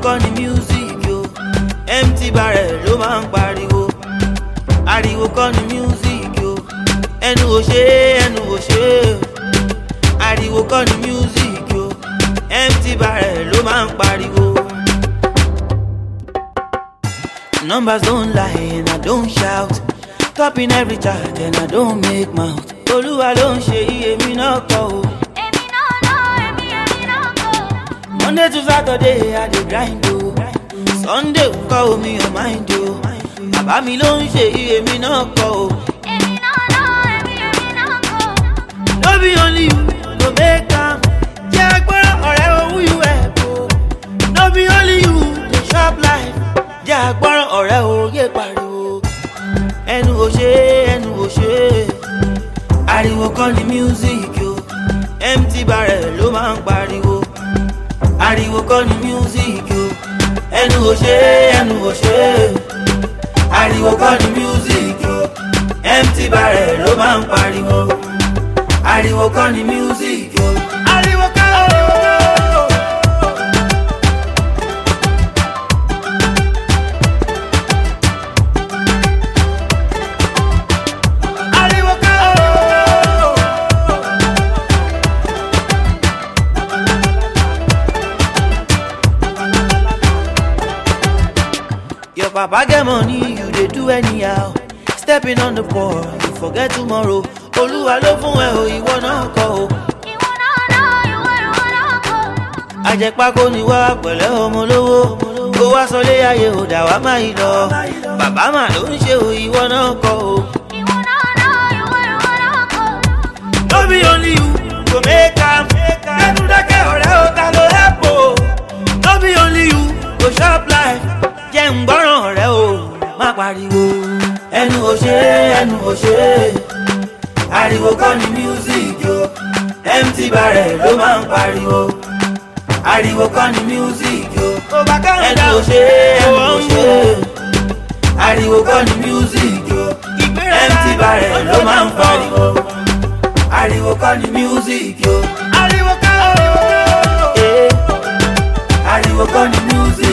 kọ́ ni music o empty barrel ló máa ń pariwo ariwo kọ́ ni music o ẹnu ò ṣe é ẹnu ò ṣe é ariwo kọ́ ni music o empty barrel ló máa ń pariwo. Numbers don't lie and I don't shout. Topping every chart and I don't make mouth. Olúwa ló ń ṣe iye mi náà kọ́ o. Èmi náà náà, èmi èmi náà kọ́. Monday to Saturday I dey grind o. Sunday kọ́ omi ò mind o. Bàbá mi ló ń ṣe iye mi náà kọ́ o. Èmi náà náà, èmi èmi náà kọ́. No be only you go make am. Jẹ́ agbọ́rọ̀ ọ̀rẹ́ owó you help o. No be only you dey chop life. Jẹ́ agbọ́rọ̀ ọ̀rẹ́ òye pariwo. Ẹnu ò ṣe é, ẹnu ò ṣe é. Ariwo kọ́ ni music o. Empty barrel ló máa ń pariwo. Ariwo kọ́ ni music o. Ẹnu ò ṣe é, ẹnu ò ṣe é. Ariwo kọ́ ni music o. Empty barrel ló máa ń pariwo ariwo kọ́ ni music o. ariwo kọ́ o. ariwo kọ́ o. Your papa get money, you dey do anyhow. Stepping on the poor, you forget tomorrow. Olúwa ló fún ẹ o, ìwọ náà kọ́ o. Ìwọ náà náà, ìwọ ìwọ náà kọ́. Àjẹpákó ni wá pẹ̀lẹ́ ọmọ lówó. Kó wá sọlé ayé ò dà wá máa yí lọ. Bàbá mà ló ń ṣe o, ìwọ náà kọ́ o. Ìwọ náà náà, ìwọ ìwọ náà kọ́. No be only you go make am. Kẹ́nu dákẹ́ ọ̀rẹ́ o, ta ló help o? No be only you go chop life. Jẹ́ ń gbọ́ràn ọ̀rẹ́ o, má pariwo. Ẹnu ò ṣe é, ẹnu ò ṣe é. Ariwo kọ́ ni music o. Empty barrel ló máa ń pariwo. Ariwo kọ́ ni music o. Ẹnu ò ṣe é, ẹnu ò ṣe é. Ariwo kọ́ ni music o. Empty barrel ló máa ń pariwo ariwo kọ́ ni music o. ariwo kọ́ o. ariwo kọ́ ni music